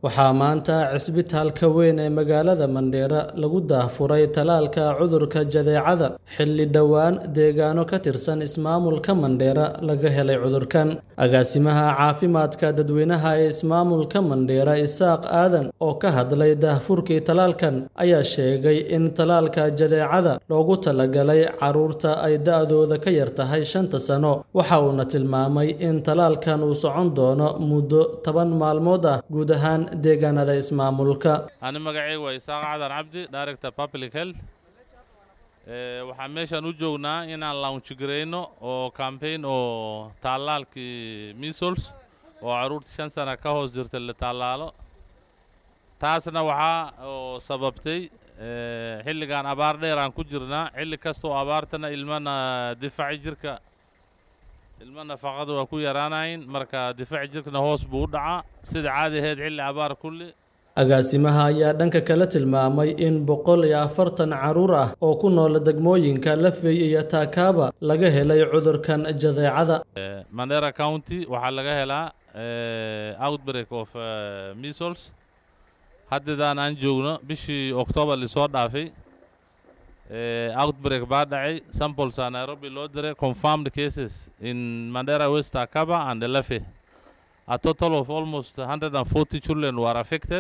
waxaa maanta cisbitaalka weyn ee magaalada Mandheera lagu daahfuray tallaalka cudurka jadeecada xilli dhowaan deegaano ka tirsan ismaamulka Mandheera laga helay cudurkan. Agaasimaha caafimaadka dadweynaha ee ismaamulka Mandheera Isaaq Aadan oo ka hadlay daahfurkii tallaalkan ayaa sheegay in tallaalka jadeecada loogu talagalay carruurta ay da'dooda ka yar tahay shanta sano. Waxa uuna tilmaamay in tallaalkan uu socon doono muddo toban maalmood ah guud ahaan deegaanada ismaamulka. ani magacayga waa isaaq cadan cabdi director public health Eh, waxaan meeshan u joognaa inaan launch gareyno oo campaign oo tallaalkii measles oo carruurta shan sana ka hoos jirta la tallaalo taasna waxaa oo sababtay eh, xilligan abaar dheer aan ku jirnaa xilli kastoo abaartana ilmana difaaci jirka ilma nafaqada waa ku yaraanayin marka difaaci jirkana hoos buu u dhacaa sida caadi ahayd xilli abaar kulli Agaasimaha ayaa dhanka kale tilmaamay in boqol iyo afartan carruur ah oo ku nool degmooyinka Lafey iyo Takaaba laga helay cudurkan jadeecada. Eh, Mandera County waxaa laga helaa eh, outbreak of eh, measles haddadaan aan joogno bishii October lisoo dhaafay eh, outbreak baa dhacay samples aa Nairobi loo diray confirmed cases in Mandera West Akaba and Lefe a total of almost 140 children were affected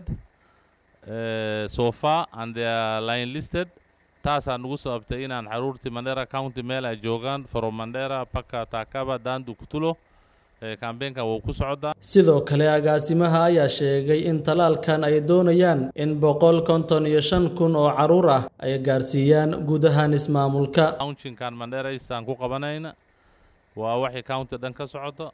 uh, so far and they are line listed taasaa nugu sababtay inaan carruurtii Mandera County meel ay joogaan from Mandera paka Takaba Dandu Kutulo eh, campaignka wuu ku socdaa Sidoo kale agaasimaha ayaa sheegay in tallaalkan ay doonayaan in boqol konton iyo shan kun oo carruur ah ay gaarsiiyaan guud ahaan ismaamulka. launchingkan Mandera East aan ku qabanayna waa waxay county dhan ka socoto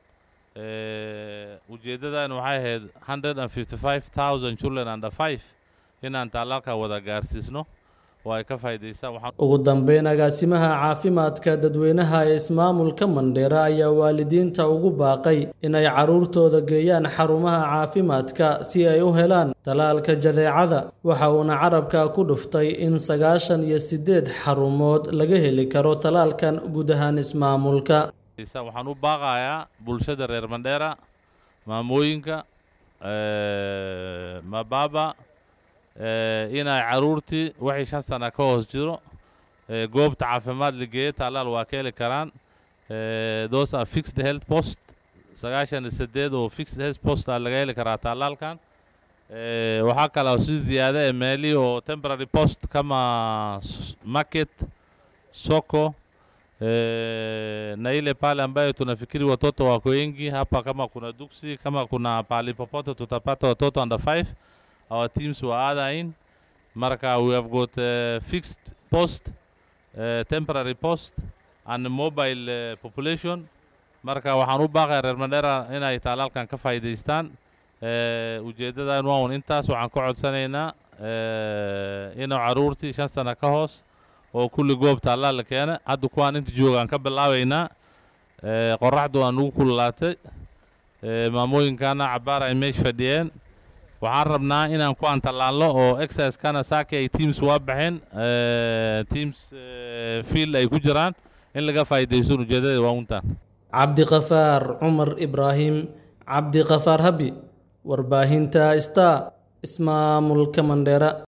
Eh, ujeedadan waxay ahayd 155,000 children under 5 inaan tallaalka wada gaarsiisno oo ay ka faa'iidaystaan waxaan Ugu dambeyn agaasimaha caafimaadka dadweynaha ee ismaamulka Mandheera ayaa waalidiinta ugu baaqay inay carruurtooda geeyaan xarumaha caafimaadka si ay u helaan tallaalka jadeecada waxa uuna carabka ku dhuftay in sagaashan iyo sideed xarumood laga heli karo tallaalkan guud ahaan ismaamulka. waxaan u baaqayaa bulshada reer Mandheera maamooyinka eh, mababa eh, inay carruurtii wixii shan sana ka hoos jiro eh, goobta caafimaad la geeyo tallaal waa ka heli karaan eh, those are fixed health post sagaashan iyo sideed oo fixed health post aa laga heli karaa tallaalkan eh, waxaa kale oo si ziyaada ee meelihii oo temporary post kama s- market soko Eh, na ile pale ambayo tunafikiri watoto wako wengi hapa, kama kuna duksi, kama kuna pahali popote tutapata watoto under 5 our teams will other in marka we have got uh, fixed post uh, temporary post and mobile uh, population marka waxaan u baaqaya reer Mandheera inay tallaalkan ka faa'iidaystaan uh, ujeedadan waa un intaas waxaan ka codsanaynaa uh, inuu carruurtii shan sana ka hoos oo kulli goob tallaal la keena hadda kuwaan inta joogaan ka bilaabaynaa Eh, qorraxdu waa nugu kululaatay Eh, maamooyinkana cabaar ay meesha fadhiyeen waxaan rabnaa inaan kuwaan tallaalno oo exercisekana saaki ay teams waa baxeen eh, teams eh, field ay ku jiraan in laga faa'iidaysto ujeedada waa untaan Cabdiqafaar Cumar Ibraahim Cabdiqafaar Habi warbaahinta Star ismaamulka Mandheera